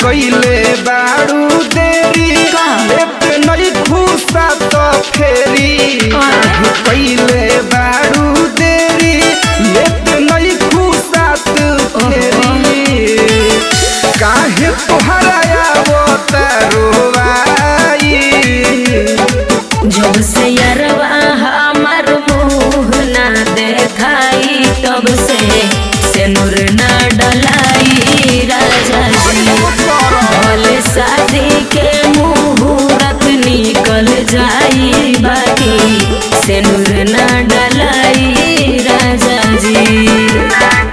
कइले बाड़ू देरी का? लेत नहीं खुशा तो फेरी काहे कइले बाड़ू देरी लेत नहीं खुशा तो फेरी काहे तोहरा आवतारोवाई जब से यरवा हमार मुँह ना देखाई तब से सेनुर ना डलाई राजा जी भले शादी के मुहूर्त निकल जाई बाकी सेनुर ना डलाई राजा जी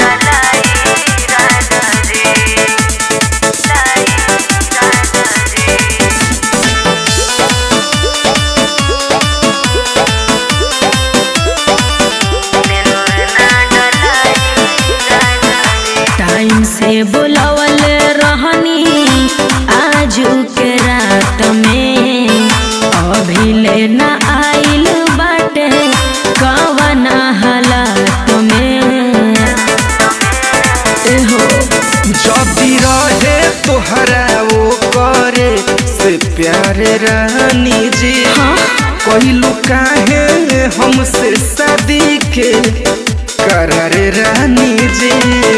टाइम से बुलावल रहनी आजू के रात में अभी लेना आइल बाटे कवना हालात में एहो जदी रहे तोहरा वो करे से प्यारे रानी जी हाँ कहलू काहे हमसे शादी के करार रानी जी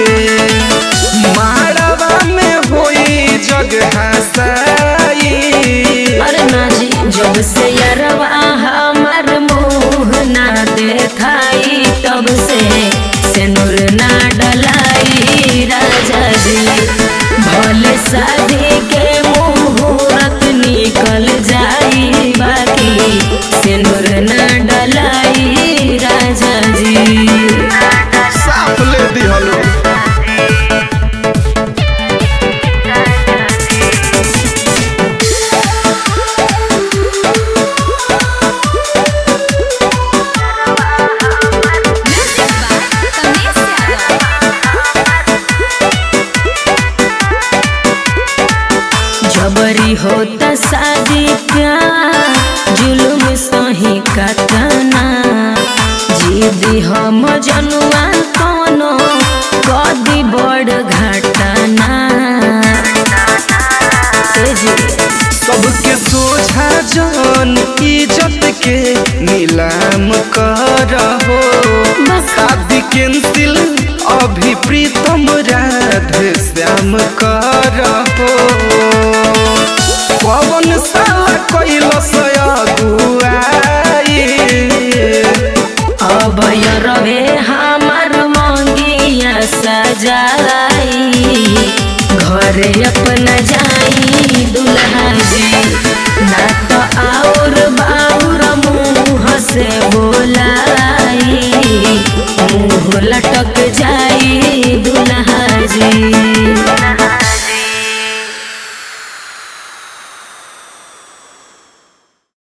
माड़वा में होई जग हसाई अरे ना जी जब से यरवा हमार मुँह ना देखाई तब से सेनुर ना डलाई राजा जी भले शादी के मुहूर्त निकल जाई बाकी सेनुर ना डलाई राजा जी साफ ले दिहलो जबरी होता शादी प्यार जुलुम सही कतना जीदी हम जनुआ कोनो कदी बड़ घटना ए जी, सबके सोझा जान इज्जत के नीलाम करहो बस शादी कैंसिल अभी प्रीतम राधे श्याम करहो पवन साला कैलस अगुआई अब रवे हमार मंगिया सजाई घरे अपना जाई दुल्हा जी ना तो और बाउर मुँह से बोलाई मुँह लटक जाई दुल्हा जी